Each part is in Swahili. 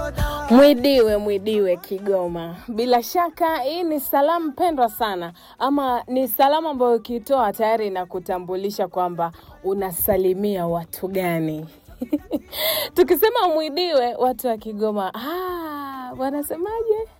Mwidiwe mwidiwe Kigoma. Bila shaka hii ni salamu pendwa sana, ama ni salamu ambayo ukitoa tayari inakutambulisha kwamba unasalimia watu gani. Tukisema mwidiwe, watu wa Kigoma ah, wanasemaje?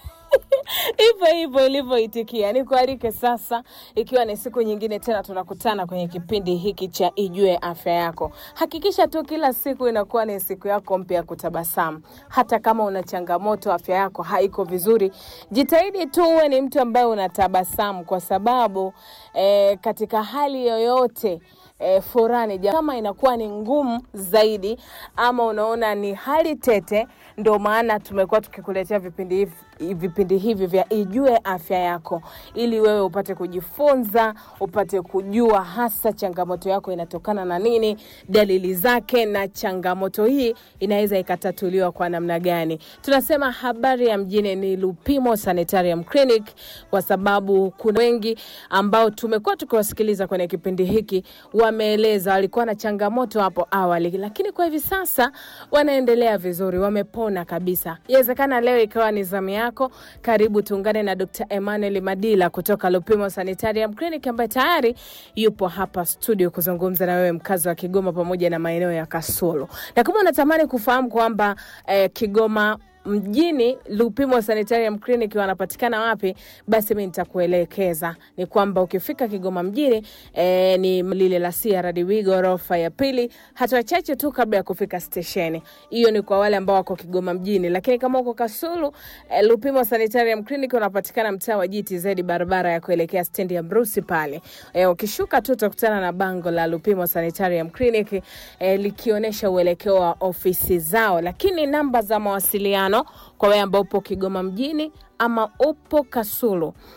hivyo hivyo ilivyoitikia. Nikualike sasa, ikiwa ni siku nyingine tena tunakutana kwenye kipindi hiki cha Ijue Afya Yako. Hakikisha tu kila siku inakuwa ni siku yako mpya ya kutabasamu. Hata kama una changamoto, afya yako haiko vizuri, jitahidi tu uwe ni mtu ambaye unatabasamu, kwa sababu eh, katika hali yoyote e, furani kama inakuwa ni ngumu zaidi ama unaona ni hali tete, ndio maana tumekuwa tukikuletea vipindi hivi vipindi hivi vya Ijue Afya Yako, ili wewe upate kujifunza, upate kujua hasa changamoto yako inatokana na nini, dalili zake, na changamoto hii inaweza ikatatuliwa kwa namna gani. Tunasema habari ya mjini ni Lupimo Sanitarium Clinic, kwa sababu kuna wengi ambao tumekuwa tukiwasikiliza kwenye kipindi hiki wameeleza walikuwa na changamoto hapo awali, lakini kwa hivi sasa wanaendelea vizuri, wamepona kabisa. Inawezekana leo ikawa ni zamu yako. Karibu tuungane na Dr. Emmanuel Madila kutoka Lupimo Sanitarium Clinic ambaye tayari yupo hapa studio kuzungumza na wewe mkazi wa Kigoma pamoja na maeneo ya Kasulu. Na kama unatamani kufahamu kwamba eh, Kigoma mjini Lupimo Sanitarium Clinic wanapatikana wapi, basi mi nitakuelekeza. Ni kwamba ukifika Kigoma mjini e, ni lile la CRDB ghorofa ya pili, hatua chache tu kabla ya kufika stesheni. Hiyo ni kwa wale ambao wako Kigoma mjini, lakini kama uko Kasulu e, Lupimo Sanitarium Clinic unapatikana mtaa wa GTZ, barabara ya kuelekea stendi ya Mrusi pale. E, ukishuka tu utakutana na bango la Lupimo Sanitarium Clinic e, likionyesha uelekeo wa ofisi zao, lakini namba za mawasiliano kwa wewe ambao upo Kigoma mjini ama upo Kasulu